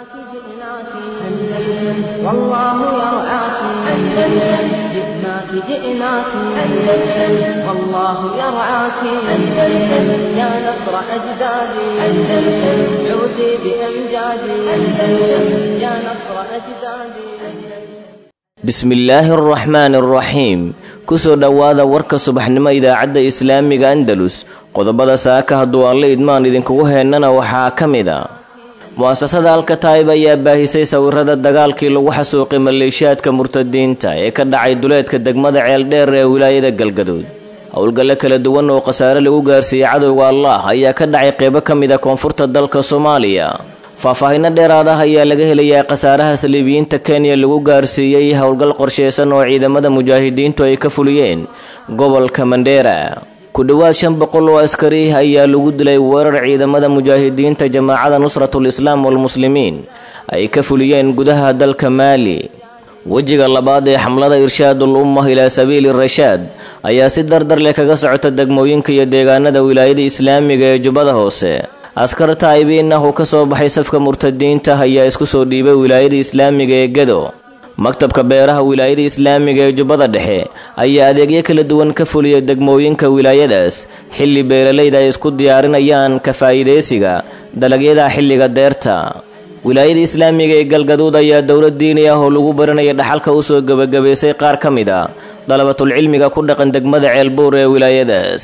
جئناك أندلس والله يرعاك أندلس جئناك جئناك أندلس والله يرعاك أندلس يا نصر أجدادي أندلس عودي بأمجادي أندلس يا نصر أجدادي bismillaahi araxmaani araxiim kusoo dhowaada warka subaxnimo idaacadda islaamiga andalus qodobada saaka hadduu alle idmaan idinkugu heennana waxaa ka mid a mu'asasada alkataib ayaa baahisay sawirada dagaalkii lagu xasuuqay maleeshiyaadka murtadiinta ee ka dhacay duleedka degmada ceeldheer ee wilaayada galgaduud howlgalle kala duwan oo khasaare lagu gaarsiiyey cadowga allah ayaa ka dhacay qeybo ka mid a koonfurta dalka soomaaliya faahfaahinno dheeraad ah ayaa laga helayaa khasaaraha saliibiyiinta kenya lagu gaarsiiyey howlgal qorsheysan oo ciidamada mujaahidiintu ay ka fuliyeen gobolka mandheera ku dhowaad shan boqol oo askari ayaa lagu dilay weerar ciidamada mujaahidiinta jamaacada nusratul islaam walmuslimiin ay ka fuliyeen gudaha dalka maali wejiga labaad ee xamlada irshaadul ummah ilaa sabiili rashaad ayaa si dardar leh kaga socota degmooyinka iyo deegaanada wilaayada islaamiga ee jubbada hoose askar taa'ibiin ah oo ka soo baxay safka murtadiinta ayaa isku soo dhiibay wilaayada islaamiga ee gedo maktabka beeraha wilaayada islaamiga ee jubbada dhexe ayaa adeegyo kala duwan ka fuliya degmooyinka wilaayadaas xilli beeralayda ay isku diyaarinayaan ka faa'iidaysiga dalagyada xilliga deerta wilaayada islaamiga ee galgaduud ayaa dowlad diini ah oo lagu baranaya dhaxalka u soo gebagabaysay qaar ka mid a dalabatulcilmiga ku dhaqan degmada ceelbuur ee wilaayadaas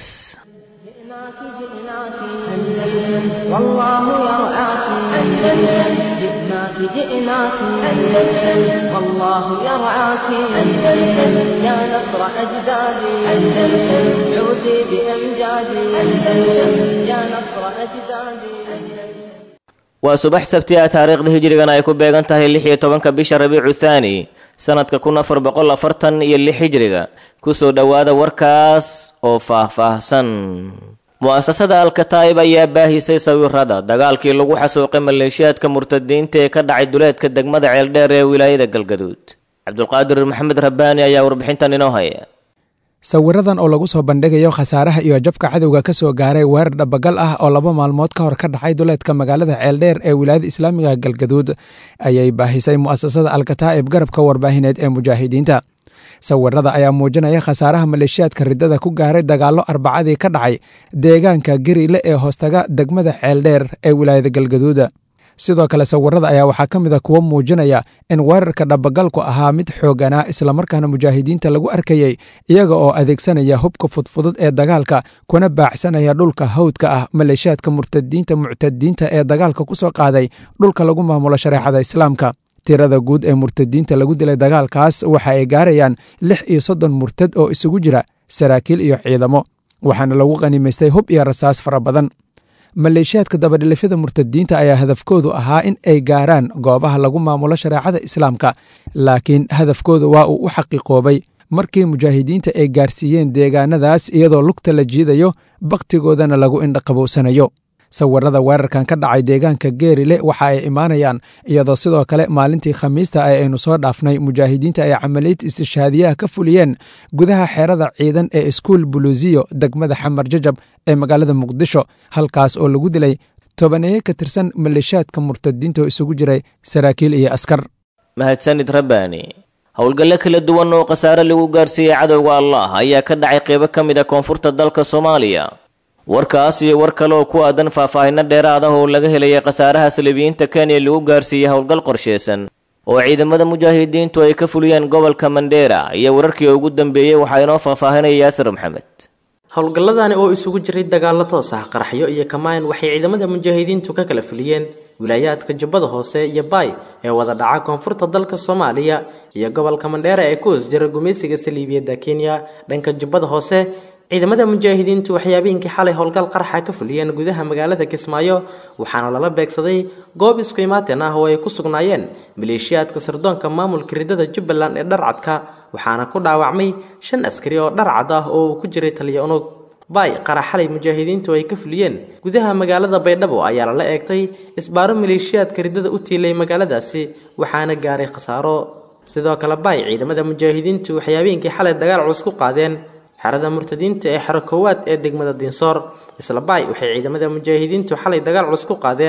والله يرعاك أندلس جئناك جئناك أندلس والله يرعاك أندلس يا نصر أجدادي أندلس عودي بأمجادي أندلس يا نصر أجدادي waa subax sabti ah taariikhda hijrigan ay ku beegan tahay lix iyo tobanka bisha rabiicu thaani sanadka kun afar boqol afartan iyo lix hijriga kusoo dhowaada warkaas oo faah-faahsan mu'asasada alkataib ayaa baahisay sawirada dagaalkii lagu xasuuqay maleeshiyaadka murtadiinta ee ka dhacay duleedka degmada ceeldheer ee wilaayada galgaduud cabdulqaadir maxamed rabbaani ayaa warbixintan inoo haya sawiradan oo lagu soo bandhigayo khasaaraha iyo jabka cadowga ka soo gaaray weerar dhabagal ah oo laba maalmood ka hor ka dhacay duleedka magaalada ceeldheer ee wilaayada islaamiga galgaduud ayay baahisay mu'asasada alkataa'ib garabka warbaahineed ee mujaahidiinta sawirada ayaa muujinaya khasaaraha maleeshiyaadka riddada ku gaaray dagaallo arbacadii ka dhacay deegaanka gariile ee hoostaga degmada ceeldheer ee wilaayada galgaduuda sidoo kale sawirada ayaa waxaa ka mid a kuwo muujinaya in weerarka dhabagalku ahaa mid xooganaa islamarkaana mujaahidiinta lagu arkayey iyaga oo adeegsanaya hubka fudfudud ee dagaalka kuna baacsanaya dhulka hawdka ah maleeshiyaadka murtadiinta muctadiinta ee dagaalka ku soo qaaday dhulka lagu maamulo shareecada islaamka tirada guud ee murtadiinta lagu dilay dagaalkaas waxa ay gaarayaan lix iyo soddon murtad oo isugu jira saraakiil iyo ciidamo waxaana lagu qanimaystay hub iyo rasaas fara badan maleeshiyaadka dabadhilifyada murtadiinta ayaa hadafkoodu ahaa in ay gaaraan goobaha lagu maamulo shareecada islaamka laakiin hadafkooda waa uu u xaqiiqoobay markii mujaahidiinta ay gaarsiiyeen deegaanadaas iyadoo lugta la jiidayo bakhtigoodana lagu indhaqabowsanayo sawirada weerarkan ka dhacay deegaanka geerile waxa ay imaanayaan iyadoo sidoo kale maalintii khamiista ee aynu soo dhaafnay mujaahidiinta ay camaliyad istishhaadiyaha ka fuliyeen gudaha xeerada ciidan ee iskuul buluusiyo degmada xamar jajab ee magaalada muqdisho halkaas oo lagu dilay tobaneeye ka tirsan maleeshiyaadka murtadiinta oo isugu jiray saraakiil iyo askar mahadsanid rabbaani howlgalle kala duwan oo khasaare lagu gaarsiiyey cadowga allah ayaa ka dhacay qeybo ka mid a koonfurta dalka soomaaliya warkaas iyo war kale oo ku aadan faahfaahinno dheeraad ah oo laga helaya khasaaraha saliibiyiinta kenya lagu gaarsiiyey howlgal qorsheysan oo ciidamada mujaahidiintu ay ka fuliyeen gobolka mandheera iyo wararkii ugu dambeeyey waxaa inoo faahfaahinaya yaasir maxamed howlgalladani oo isugu jiray dagaallo toos ah qaraxyo iyo kamaan waxay ciidamada mujaahidiintu ka kala fuliyeen wilaayaadka jubbada hoose iyo baay ee wada dhaca koonfurta dalka soomaaliya iyo gobolka mandheera ee ku hoos jira gumaysiga saliibiyadda kenya dhanka jubbada hoose ciidamada mujaahidiintu waxay habeenkii xalay howlgal qarxa ka fuliyeen gudaha magaalada kismaayo waxaana lala beegsaday goob isku imaateen ah oo ay ku sugnaayeen maleeshiyaadka sirdoonka maamulka ridada jubbaland ee dharcadka waxaana ku dhaawacmay shan askari oo dharcad ah oo uu ku jiray taliya unug baay qarax xalay mujaahidiintu ay ka fuliyeen gudaha magaalada baydhabo ayaa lala eegtay isbaaro maleeshiyaadka ridada u tiilay magaaladaasi waxaana gaaray khasaaro sidoo kale baay ciidamada mujaahidiintu waxay habeenkii xalay dagaal culus ku qaadeen xerada murtadiinta ee xero koowaad ee degmada diinsoor isla baay waxay ciidamada mujaahidiintu xalay dagaal culus ku qaadeen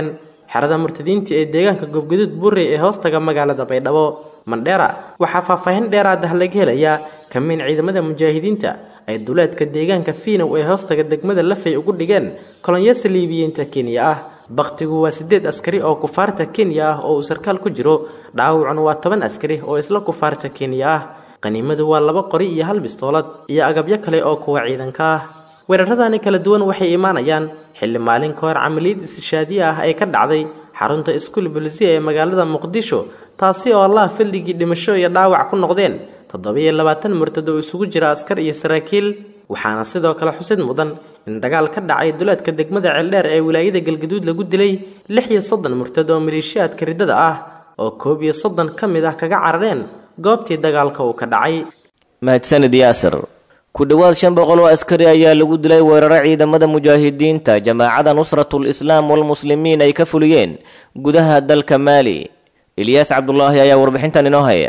xerada murtadiinta ee deegaanka gofguduud burey ee hoostaga magaalada baydhabo mandheera waxaa faahfaahin dheeraad ah laga helayaa kamiin ciidamada mujaahidiinta ay duleedka deegaanka fiinow ee hoostaga degmada lafay ugu dhigeen kolonyo saliibiyiinta kenya ah bakhtigu waa siddeed askari oo kufaarta kenya ah oo uu sarkaal ku jiro dhaawacuna waa toban askari oo isla kufaarta kenya ah qaniimadu waa laba qori iyo hal bistoolad iyo agabyo kale oo kuwa ciidanka ah weeraradani kala duwan waxay imaanayaan xilli maalin ka hor camaliyad istishaadiye ah ay ka dhacday xarunta iskuul bulisiya ee magaalada muqdisho taasi oo allah fadligii dhimasho iyo dhaawac ku noqdeen toddobiyo labaatan murtad oo isugu jira askar iyo saraakiil waxaana sidoo kale xusid mudan in dagaal ka dhacay duleedka degmada ceeldheer ee wilaayada galgaduud lagu dilay lix iyo soddon murtad oo maleeshiyaadka riddada ah oo koob iyo soddon ka mid ah kaga carareen goobtii dagaalka uu ka dhacay mahadsanid yaasir ku dhowaad shan boqol oo askari ayaa lagu dilay weeraro ciidamada mujaahidiinta jamaacada nusratul islaam walmuslimiin ay ka fuliyeen gudaha dalka maali ilyaas cabdulaahi ayaa warbixintan inoo haya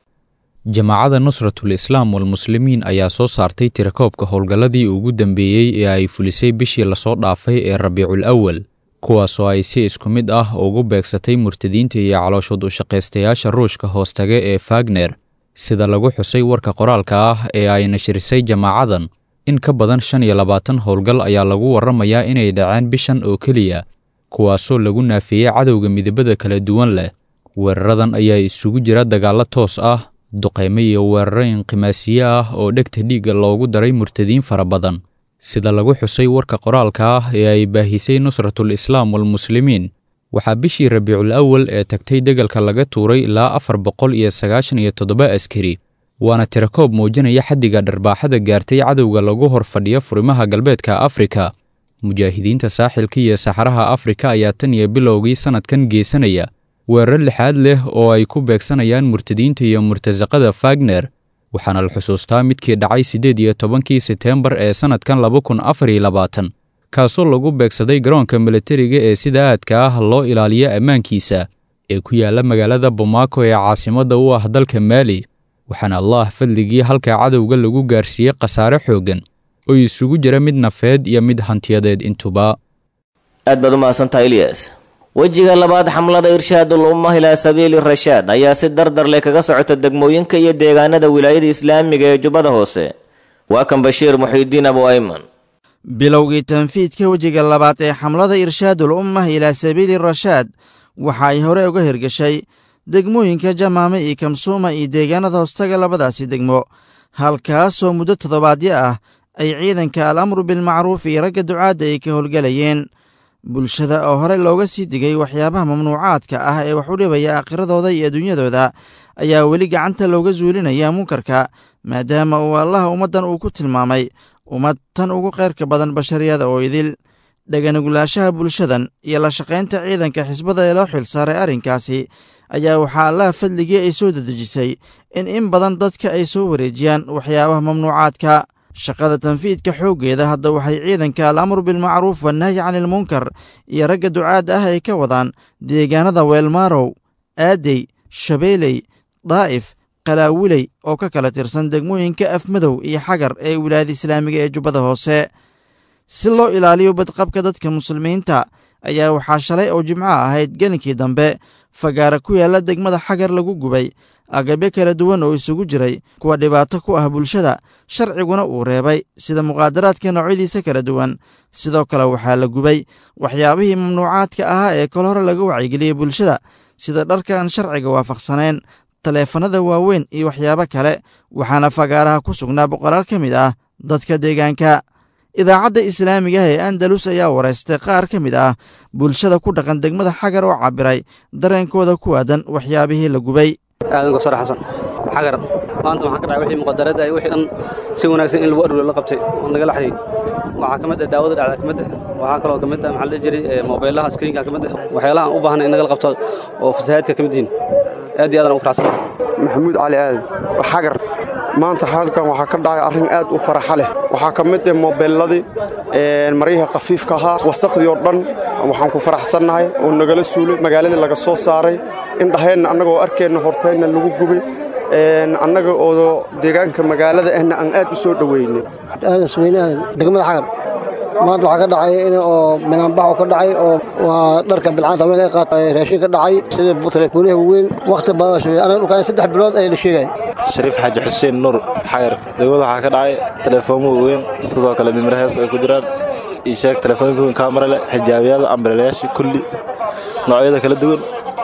jamaacada nusratul islaam walmuslimiin ayaa soo saartay tirakoobka howlgalladii ugu dambeeyey ee ay fulisay bishii lasoo dhaafay ee rabiicul awal kuwaasoo ay si isku mid ah ugu beegsatay murtadiinta iyo calooshood u shaqaystayaasha ruushka hoostaga ee fagner sida lagu xusay warka qoraalka ah ee ay nashirisay jamaacadan in ka badan shan iyo labaatan howlgal ayaa lagu warramayaa inay dhaceen bishan oo keliya kuwaasoo lagu naafeeyey cadowga midabada kala duwan leh weeraradan ayaa isugu jira dagaallo toos ah duqaymo iyo weeraro inqimaasiye ah oo dhegta dhiigga loogu daray murtadiin fara badan sida lagu xusay warka qoraalka ah ee ay baahisay nusratul islaam walmuslimiin waxaa bishii rabiicul awal ee tagtay degalka laga tuuray ilaa afar boqol iyo sagaashan iyo toddoba askari waana tirakoob muujinaya xaddiga dharbaaxada gaartay cadowga lagu hor fadhiyo furimaha galbeedka afrika mujaahidiinta saaxilka iyo saxaraha afrika ayaa tan iyo bilowgii sannadkan geesanaya weerar lixaad leh oo ay ku beegsanayaan murtadiinta iyo murtasaqada fagner waxaana la xusuustaa midkii dhacay siddeed iyo tobankii seteembar ee sannadkan laba kun afar iyo labaatan kaasoo lagu beegsaday garoonka milatariga ee sida aadka ah loo ilaaliyo ammaankiisa ee ku yaalla magaalada bomaako ee caasimadda u ah dalka maali waxaana allah fadligii halka cadowga lagu gaarsiiyey khasaare xooggan oo isugu jira mid nafeed iyo mid hantiyadeed intuba aad baad u mahadsantaha ilyas wejiga labaad xamlada irshaadul ummah ilaa sabiili rashaad ayaa si dardar leh kaga socota degmooyinka iyo deegaanada wilaayada islaamiga ee jubbada hoose waa kan bashiir muxiidiin abu ayman bilowgii tanfiidka wejiga labaad ee xamlada irshaadul ummah ilaa sabiili rashaad waxa ay hore uga hirgashay degmooyinka jamaame iyo kamsuuma iyo deegaanada hoostaga labadaasi degmo halkaasoo muddo toddobaadyo ah ay ciidanka al amru bilmacruuf iyo ragga ducaadda ay ka howlgelayeen bulshada oo hore looga sii digay waxyaabaha mamnuucaadka ah ee wax u dhibaya aakhiradooda iyo adduunyadooda ayaa weli gacanta looga zuulinaya munkarka maadaama uu allaha ummaddan uu ku tilmaamay ummad tan ugu khayrka badan bashariyada oo idil dhaganugulaashaha bulshadan iyo la shaqaynta ciidanka xisbada ee loo xil saaray arrinkaasi ayaa waxaa allaha fadligii ay soo dedejisay in in badan dadka ay soo wareejiyaan waxyaabaha mamnuucaadka shaqada tanfiidka xooggeeda hadda waxay ciidanka al amru bilmacruuf wannahyi canilmunkar iyo ragga ducaadda ah ay ka wadaan deegaanada weelmaarow aadey shabeeley daa'if qalaawiley oo ka kala tirsan degmooyinka afmadow iyo xagar ee wilaayada islaamiga ee jubbada hoose si loo ilaaliyo badqabka dadka muslimiinta ayaa waxaa shalay oo jimco ahayd gelinkii dambe fagaara ku yaalla degmada xagar lagu gubay agabyo kala duwan oo isugu jiray kuwa dhibaato ku ah bulshada sharciguna uu reebay sida muqaadaraadka noocyadiisa kala duwan sidoo kale waxaa la gubay waxyaabihii mamnuucaadka ahaa ee kol hore laga wacyigeliyey bulshada sida dharka aan sharciga waafaqsaneen taleefanada waaweyn iyo waxyaabo kale waxaana fagaaraha ku sugnaa boqolaal ka mid ah dadka deegaanka idaacadda islaamiga ah ee andalus ayaa waraystay qaar ka mid ah bulshada ku dhaqan degmada xagar oo cabiray dareenkooda ku aadan waxyaabihii la gubay aadan gosar xasan xagar maanta waxaan ka dhacay wixii muqadarada ay wixii dhan si wanaagsan in lagu aruro la qabtay oo naga laxyay waxaa ka mid ah daawada dhacda ka mid ah waxaa kaloo ka mid ah maxaa la jiray moobeellaha screenka ka mid ah waxyaalaha aan u baahnay in nagala qabto oo fasahaadka ka mid yihiin aad iyo aad aan u faraxsan maxamuud cali aadan xagar maanta halkan waxaa ka dhacay arrin aad u faraxa leh waxaa ka mid ah moobeelladii maryihii khafiifka ahaa wasaqdii oo dhan waxaan ku faraxsannahay oo nagala suulay magaaladii laga soo saaray indhaheenna annagoo arkeenna horteenna lagu gubay annaga oo deegaanka magaalada ahna aan aad u soo dhoweynay degmada xagar maanta waxaa ka dhacay in oo minaanbax ka dhacay oo waa dharka bilcaanta haweenka ay qaatay raashin ka dhacay sida telefooniyaha waaweyn wakhti badan sheegay aniga dhulkaan saddex bilood ayaa la sheegay shariif xaaji xuseen nuur xayar degmada waxaa ka dhacay teleefoomo waaweyn sidoo kale mimir hees ay ku jiraan ii sheeg telefoonka weyn kaamara leh xijaabiyaada ambalelayaasha kulli noocyada kala duwan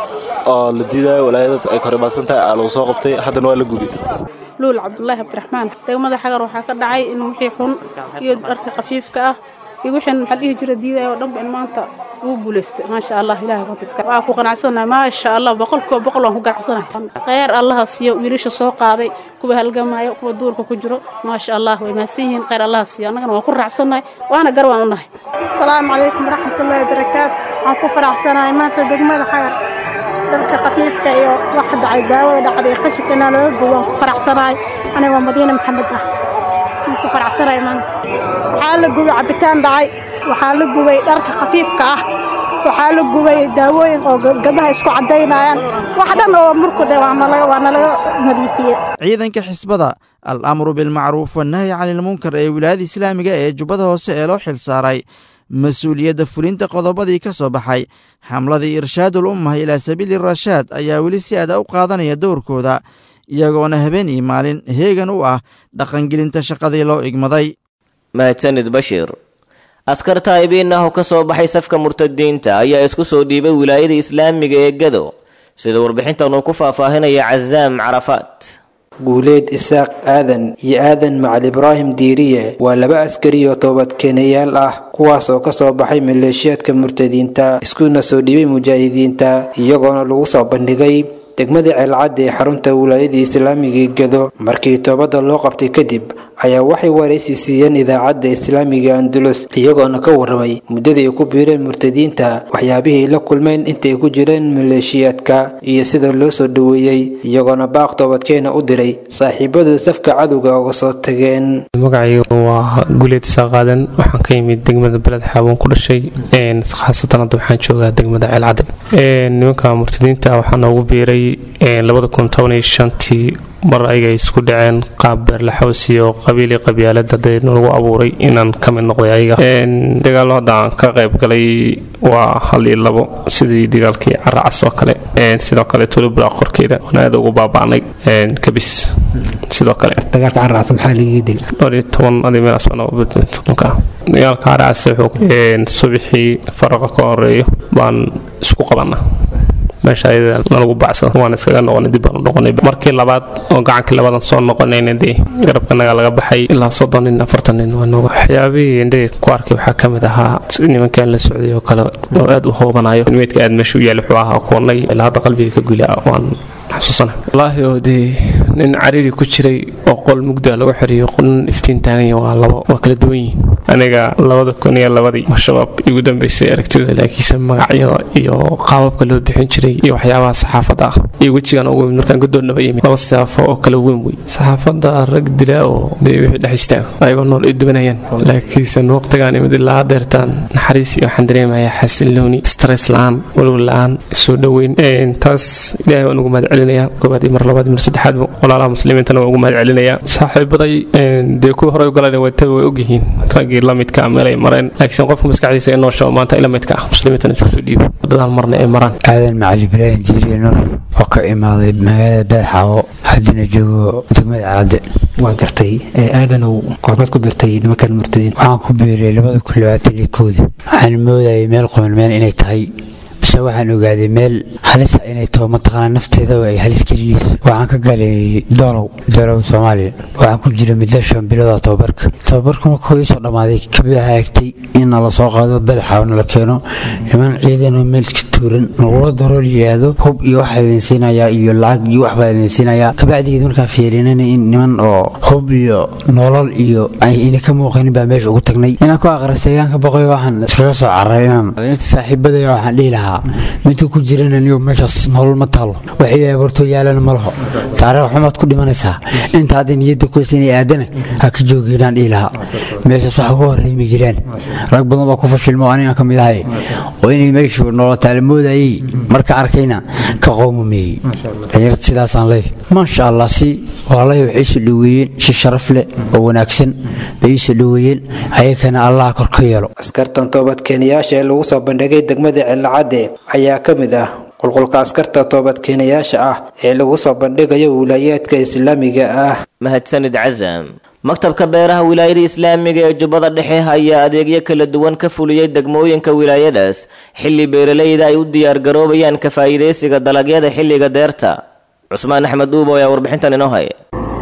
oo la diidayo walaayada ay koribaasan tahay aa lagu soo qabtay haddana waa la gubi luul cabdulaahi cabdiraxmaan degmada xagar waxaa ka dhacay in wixii xun iyo dharka khafiifka ah iyo wixii maxaa dhihi jira diidaya oo dhanba in maanta ugu guulaystay maasha allah ilahay qadiska waa ku qanacsanahay maasha allah boqolkiiba boqol waan ku ganacsanahay khayr allaha siiyo wiilasha soo qaaday kuwa halgamaayo kuwa duurka ku jiro maasha allah way mahadsan yihiin khayr allaha siiyo annagana waan ku raacsanahay waana gar waan u nahay asalaamu calaykum waraxmatullaahi wabarakaatu waxaan ku faraxsanahay maanta degmada xagar dharka khafiifka iyo waxa dhacay daawada dhacday qashinkana laga gubo waan ku faraxsanahay aniga waa madiine maxamed ah waan ku faraxsanahay maanta waxaa la gubay cabitaan dhacay waxaa la gubay dharka khafiifka ah waxaa la gubay daawooyin oo gabdhaha isku caddaynayaan wax dhan oo murkude waa nalaga nadiifiyey ciidanka xisbada al amru bilmacruuf wannahyi cani ilmunkar ee wilaayada islaamiga ee jubbada hoose ee loo xil saaray mas-uuliyadda fulinta qodobadii ka soo baxay xamladii irshaadul ummah ilaa sabiili rashaad ayaa weli si aada u qaadanaya dowrkooda iyagoona habeen iyo maalin heegan u ah dhaqangelinta shaqadii loo igmaday mahadsanid bashiir askar taa'ibiin ah oo ka soo baxay safka murtadiinta ayaa isku soo dhiibay wilaayada islaamiga ee gado sida warbixintan uu ku faahfaahinaya casaam carafaat guuleed isaaq aadan iyo aadan macal ibraahim diiriye waa laba askari oo toobadkeenayaal ah kuwaas oo ka soo baxay maleeshiyaadka murtadiinta iskuna soo dhiibay mujaahidiinta iyagoona lagu soo bandhigay degmadii ceelcadda ee xarunta wilaayadii islaamiga gado markii toobadda loo qabtay kadib ayaa waxay waraysi siiyeen idaacadda islaamiga andulus iyagoona ka warramay muddadii ay ku biireen murtadiinta waxyaabihii la kulmeen intay ku jireen maleeshiyaadka iyo sida loo soo dhoweeyey iyagoona baaq toobadkeena u diray saaxiibadooda safka cadowga uga soo tageen magacaygu waa guleed isaaqaadan waxaan ka yimid degmada beled xaabon ku dhashay khaasatan hadda waxaan joogaa degmada ceelcadde nimanka murtadiinta waxaa noogu biiray labada kun toban iyo shantii mar ayaga ay isku dhaceen qaab beerlaxoos iyo qabiili qabyaalad hadee lagu abuuray inaan ka mid noqday ayaga dagaallo hadda aan ka qayb galay waa hal iyo labo sidii dagaalkii caracas oo kale sidoo kale tulubra qorkeeda oon aad ugu baaba'nay kabis sidoo kale dagaalka caracas maxaa laga dili dhowr iyo toban adi meel asbana dagaalka caracas wuxuu subixii faraqa ka horeeyo baan isku qabanaa meesha ayada nalagu bacsado waan iskaga noqonay dib baan u noqonay markii labaad oo gacankii labadan soo noqonayna dee garabkanaga laga baxay ilaa soddon nin afartan nin waa nooga waxyaabihii indhe ku arkay waxaa ka mid ahaa nimankan la socday oo kale oo aad u hoobanayo meydka aad meesha u yaali wuxuu ahaa kuwanay ilaa hadda qalbiga ka gula waan xasuusana wallaahi oo dee nin cariiri ku jiray oo qol mugda lagu xiriyo nin iftiin taaganya waa labo waa kala duwan yihiin aniga labada kun iyo labadii shabaab igu dambeysay aragtidooda laakiinse magacyada iyo qaababka loo bixin jiray iyo waxyaabaha saxaafadda ah iyo wejigan ugu yimid markaan godoonnaba yimid laba siyaafo oo kala weyn wey saxaafadda rag dila oo dee wixii dhex istaan ayagoo nool ay dubanayaan laakiinse waqtigaan imid ilaa deertaan naxariis iyo waxaan dareemayaa xasilooni stress la-aan walwal la-aan soo dhoweyn taas ilaahay waan ugu mahad celinayaa koowaad iyo mar labaad iyo mar saddexaad walaalaha muslimiintana waan ugu mahad celinayaa saaxiibaday dee kuwii horey u galan waytaba way ogyihiin raggii la midka meel ay mareen laakiin qofka maskaxdiisa inoo shabo maanta ila midka ah muslimiintana isku soo dhiibo wadadaan marna ay maraan aadan macali ibraahim jiiriye nuur oo ka imaaday magaalada beedxaawo haddana joogo degmada calade waan gartay aadanow goormaad ku birtay nimankan murtadiin waxaan ku biiray labada kun labaatan iyo kooda waxaan moodayay meel qomanmeen inay tahay bise waxaan ogaaday meel halisa inay taho mataqaana nafteeda ay halis gelinayso waxaan ka galay doolow doolow soomaaliya waxaan ku jira muddo shan bilooda tababarka tababarka markuu ii soo dhammaaday kabid waxaa egtay in nala soo qaado badaxa nala keeno niman ciidanoo meel ka tuuran nagula darool yidhaahdo hub iyo waxaa idin siinayaa iyo lacag iyo waxbaa idin siinayaa kabacdigeed markaan fiirinana in niman oo hub iyo nolol iyo ayna ka muuqanin baa meesha ugu tagnay inaan ku aqristay ayaan ka boqoy waxaan iskaga soo cararay inaan saaxiibadaya waxaan dhihi lahaa midka ku jirana niyo meeshaas nolol ma taalo waxay abuurto yaalana ma laho taariikh xumaad ku dhimanaysaa inta hadda niyadda ku haysa inay aadana ha ka joogeynaan dhihi lahaa meeshaas waxa uga horreeyma jiraan rag badan baa ku fashilmo aniga ka mid ahay oo inay meeshu nolol taalamoodayay marka arkayna ka qowmameeyey dhalinyarta sidaasaan leeyahay maasha allah si walaalahay waxay isu dhoweeyeen si sharaf leh oo wanaagsan bay isu dhoweeyeen ayakana allah kor ka yeelo askartan toobadkeenayaasha ee lagu soo bandhigay degmada cilacadde ayaa ka mid ah qulqulka askarta toobadkeenayaasha ah ee lagu soo bandhigayo wilaayaadka islaamiga ah mahadsanid casam maktabka beeraha wilaayada islaamiga ee jubbada dhexe ayaa adeegyo kala duwan ka fuliyey degmooyinka wilaayadaas xilli beeralayda ay u diyaargaroobayaan ka faa'iidaysiga dalagyada xilliga deerta cusmaan axmed uubo ayaa warbixintan inoo haya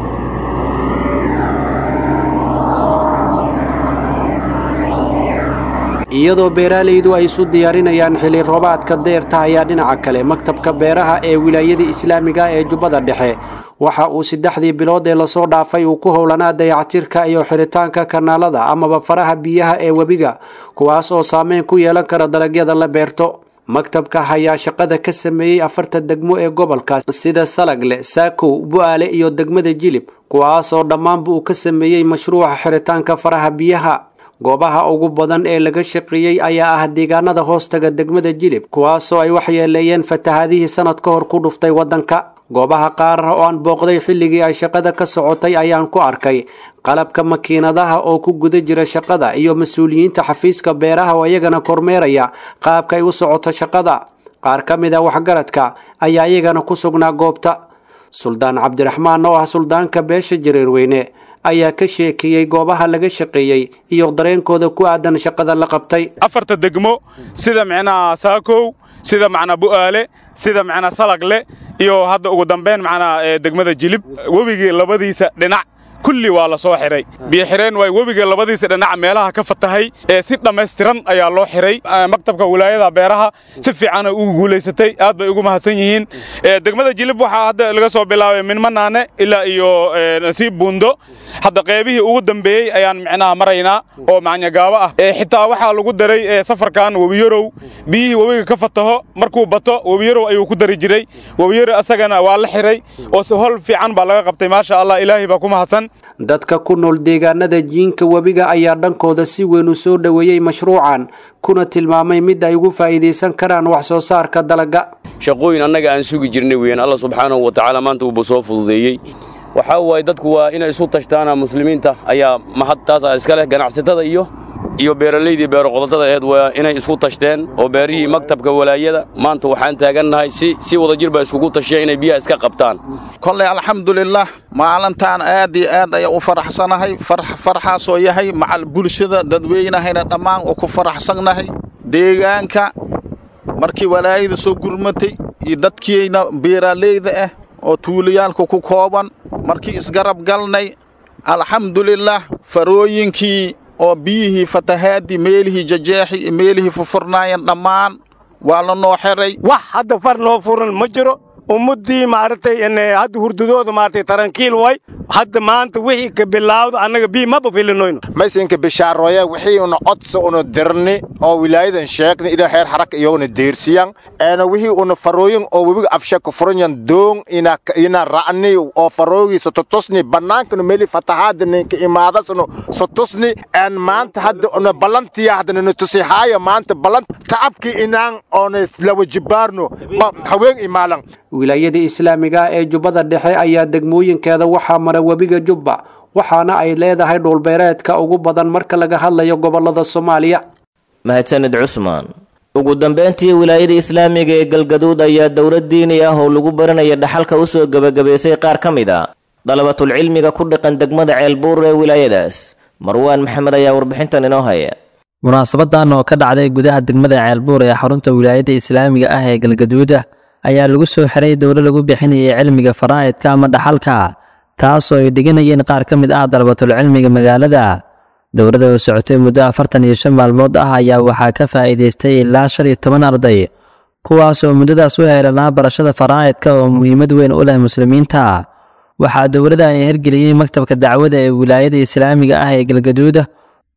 iyadoo beeraalaydu ay isu diyaarinayaan xilli roobaadka deerta ayaa dhinaca kale maktabka beeraha ee wilaayada islaamiga ee jubbada dhexe waxa uu saddexdii bilood ee lasoo dhaafay uu ku howlanaa dayactirka iyo xiritaanka kanaalada amaba faraha biyaha ee webiga kuwaas oo saameyn ku yeelan kara dalagyada la beerto maktabka ayaa shaqada ka sameeyey afarta degmo ee gobolkaas sida salagle saakow bu-aale iyo degmada jilib kuwaas oo dhammaanba uu ka sameeyey mashruuca xiritaanka faraha biyaha goobaha ugu badan ee laga shaqeeyey ayaa ah deegaanada hoostaga degmada jilib kuwaasoo ay waxyeeleeyeen fatahaadihii sanad ka hor ku dhuftay waddanka goobaha qaar oo aan booqday xilligii ay shaqada ka socotay ayaan ku arkay qalabka makiinadaha oo ku guda jira shaqada iyo mas-uuliyiinta xafiiska beeraha oo iyagana kormeeraya qaabka ay u socoto shaqada qaar ka mid a waxgaradka ayaa iyagana ku sugnaa goobta suldaan cabdiraxmaan oo ah suldaanka beesha jareerweyne ayaa ka sheekeeyey goobaha laga shaqeeyey iyo dareenkooda ku aadan shaqada la qabtay afarta degmo sida micnaha saakow sida macnaa bu'aale sida macnaa salagle iyo hadda ugu dambayn macnaa degmada jilib webigii labadiisa dhinac kulli waa la soo xiray biyoxireen waay webiga labadiisa dhinac meelaha ka fatahay ee si dhammaystiran ayaa loo xiray maktabka wilaayada beeraha si fiicana ugu guulaysatay aad bay ugu mahadsan yihiin degmada jilib waxaa hadda laga soo bilaabay minmanaane ilaa iyo nasiib buundo hadda qeybihii ugu dambeeyey ayaan micnaha maraynaa oo macnyagaabo ah xitaa waxaa lagu daray safarkan webiyarow biyihii webiga ka fataho markuu bato webiyarow ayuu ku dari jiray webiyarow asagana waa la xiray oo si hol fiican baa laga qabtay maasha allah ilaahay baa ku mahadsan dadka ku nool deegaanada jiinka webiga ayaa dhankooda si weyn u soo dhoweeyey mashruucan kuna tilmaamay mid ay ugu faa'iidaysan karaan wax soo saarka dalaga shaqooyin annaga aan sugi jirnay weeyaan alla subxaanahu wa tacaala maanta uuba soo fududeeyey waxaa waaye dadku waa inay isu tashtaana muslimiinta ayaa mahad taasa iska leh ganacsatada iyo iyo beeralaydii beeroqodadada aheed waa inay isku tashteen oo beerihii maktabka walaayada maanta waxaan taagannahay si si wadajir baa iskugu tashiya inay biyaha iska qabtaan kolley alxamdulilah maalintaan aad iyo aad ayaa u faraxsanahay farxaasoo yahay macal bulshada dadweynahayna dhammaan oo ku faraxsannahay deegaanka markii walaayada soo gurmatay iyo dadkiina beeraaleyda ah oo tuulayaalka ku kooban markii isgarab galnay alxamdulilah farooyinkii oo biyihii fatahaadii meelihii jajeexi iyo meelihii fufurnaayeen dhammaan waa la noo xiray wax hadda far loo furan ma jiro ummaddii maaragtay hadda hurdadooda maaragtay tarankiil way hadda maanta wixii ka bilaawda annaga bii maba filinoyno maysinka bishaaroya wixii una codsa una dirni oo wilaayadan sheegni ila heer haraka iyaguna deersiyan eena wixii una farooyin oo webiga afsha ka furanyan doon ina ina ra'ni oo faroogi sototusni bannaankana meli fatahaada ninka imaadasno sotusni een maanta hadda una ballantiya hadda nina tusi haaya maanta ballant tacabkii inaan oona lawa jibaarno haween imaalan wilaayada islaamiga ee jubbada dhexe ayaa degmooyinkeeda waxaa mara webiga jubba waxaana ay leedahay dhulbeereedka ugu badan marka laga hadlayo gobolada soomaaliya mahadsanid cusmaan ugu dambeyntii wilaayada islaamiga ee galgaduud ayaa dowlad diini ah oo lagu baranaya dhaxalka u soo gebagabaysay qaar ka mid a dalabatulcilmiga ku dhaqan degmada ceelbuur ee wilaayadaas marwaan maxamed ayaa warbixintan inoo haya munaasabadan oo ka dhacday gudaha degmada ceelbuur ee xarunta wilaayada islaamiga ah ee galgaduuda ayaa lagu soo xiray dowlo lagu bixinayay cilmiga faraa'idka ama dhaxalka taasoo ay dhiganayeen qaar ka mid ah dalabatulcilmiga magaalada dowladda oo socotay muddo afartan iyo shan maalmood ah ayaa waxaa ka faa'iidaystay ilaa shan iyo toban arday kuwaas oo muddadaas u heelanaa barashada faraa'idka oo muhiimad weyn u leh muslimiinta waxaa dowladani hirgeliyey maktabka dacwada ee wilaayada islaamiga ah ee galgaduuda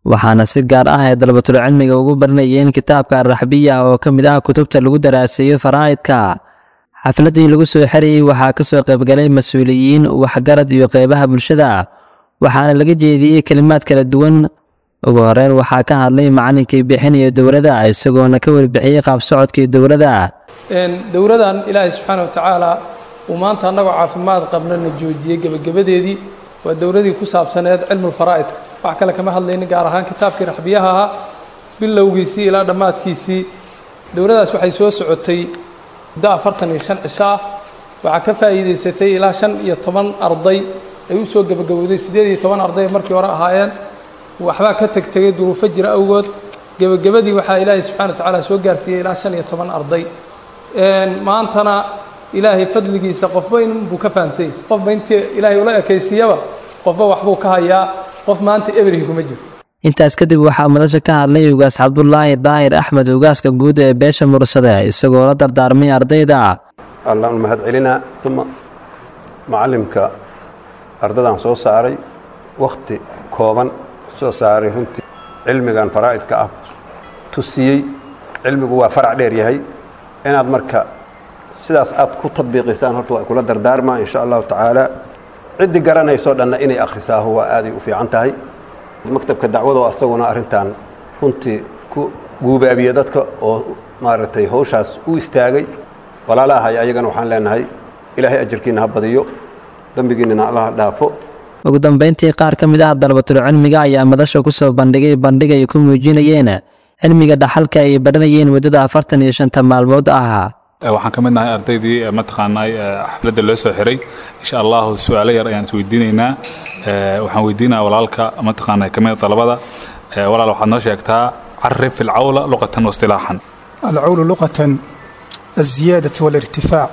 waxaana si gaar ah ay dalbatul cilmiga ugu baranayeen kitaabka arraxbiya oo ka mid ah kutubta lagu daraaseeyo faraa'idka xafladdii lagu soo xerayey waxaa ka soo qaybgalay mas-uuliyiin waxgarad iyo qeybaha bulshada waxaana laga jeediyey kelimaad kala duwan ugu horeyn waxaa ka hadlay macalinkii bixinaya dowladda isagoona ka warbixiyey qaabsocodkii dowladda dowladan ilaahay subxaana watacaala uu maanta annagoo caafimaad qabnana joojiyey gebagabadeedii waa dowladii ku saabsaneed cilmulfaraa'idka wax kale kama hadlaynin gaar ahaan kitaabkii raxbiyaha ahaa bilowgiisii ilaa dhammaadkiisii dowladdaas waxay soo socotay muddo afartan iyo shan cisho ah waxaa ka faa'iidaysatay ilaa shan iyo toban arday ay u soo gebagabowday siddeed iyo toban arday markii hore ahaayeen waxbaa ka tegtegay duruufo jira awgood gebagabadii waxaa ilaahay subxana wa tacaala soo gaarsiiyey ilaa shan iyo toban arday maantana ilaahay fadligiisa qofba inbuu ka fahamsay qofba intii ilaahay ula ekaysiiyaba qofba waxbuu ka hayaa qof maanta ebrihi kuma jiro intaas kadib waxaa madasha ka hadlay ugaas cabdulaahi daahir axmed ugaaska guud ee beesha mursade isagoo la dardaarmay ardayda allaan mahad celinaa uma macalimka ardadan soo saaray wakhti kooban soo saaray runtii cilmigan faraa'idka ah tusiyey cilmigu waa farac dheer yahay inaad marka sidaas aad ku tabiiqisaan horta waa kula dardaarmaa insha allahu tacaala ciddii garanaysoo dhanna inay akhrisaaho waa aaday u fiican tahay maktabka dacwadoo asaguna arrintan runtii ku guubaabiye dadka oo maaragtay hawshaas u istaagay walaalahay ayagana waxaan leenahay ilaahay ajarkiina ha badiyo dembigiinina allaha dhaafo ugu dambayntii qaar ka mid ah dalabatul cilmiga ayaa madasha ku soo bandhigay bandhig ay ku muujinayeen cilmiga dhaxalka ay baranayeen muddada afartan iyo shanta maalmood ah waxaan ka mid nahay ardaydii mataqaanaa xafladda loo soo xiray insha allahu su-aalo yar ayaan isweydiinaynaa waxaan weydiinaya walaalka mataqaanaa ka mid dalabada walaal waxaad noo sheegtaa carif ilcawla luqatan waistilaaxan العول لغة الزيادة والارتفاع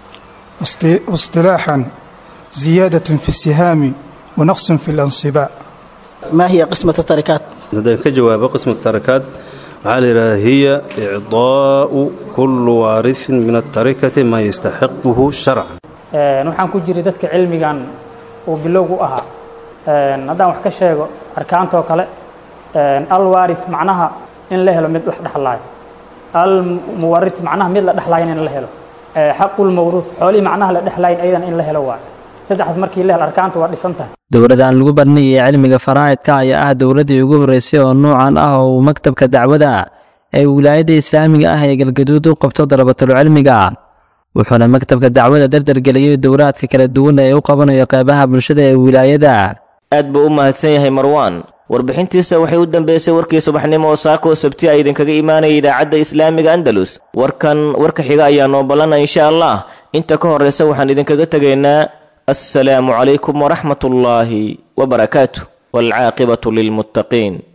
واصط- واصطلاحا زيادة في السهام ونقص في الانصباع ما هي قسمة التركات؟ haddaan ka jawaabo qismata tarakaad waxaa la yidhaha hiya icdaa'u kullu waarisin min atarikati maa yastaxiquhu sharcan Een, waxaan ku jiray dadka cilmigan uu bilowgu ahaa Een, haddaan wax ka sheego arkaantoo kale een, alwaarith macnaha in la helo mid wax dhexlaayo almuwarith macnaha mid la dhexlaayan in la helo Ee, xaqulmawruuth xoolihii macnaha la dhexlaayan ayadan in la helo waayo saddexdaas markii la helo arkaanta waa dhisan tahay dowladdan lagu baranayay cilmiga faraa'idka ayaa ah dowladdii ugu horreysay oo noocan ah oo uu maktabka dacwada ee wilaayadda islaamiga ah ee galgaduud u qabto dalabatul cilmiga wuxuuna maktabka dacwada dardargeliyey dowlaadka kala duwan ee u qabanayo qeybaha bulshada ee wilaayada aad buu u mahadsan yahay marwaan warbixintiisa waxay u dambeysay warkii subaxnimo oo saako oo sabti a idinkaga imaanaya idaacadda islaamiga andalus warkan warka xiga ayaa noo ballanna insha allah inta ka horreysa waxaan idinkaga tegaynaa assalaamu calaykum waraxmat ullaahi wabarakaatuh waalcaaqibatu lilmuttaqiin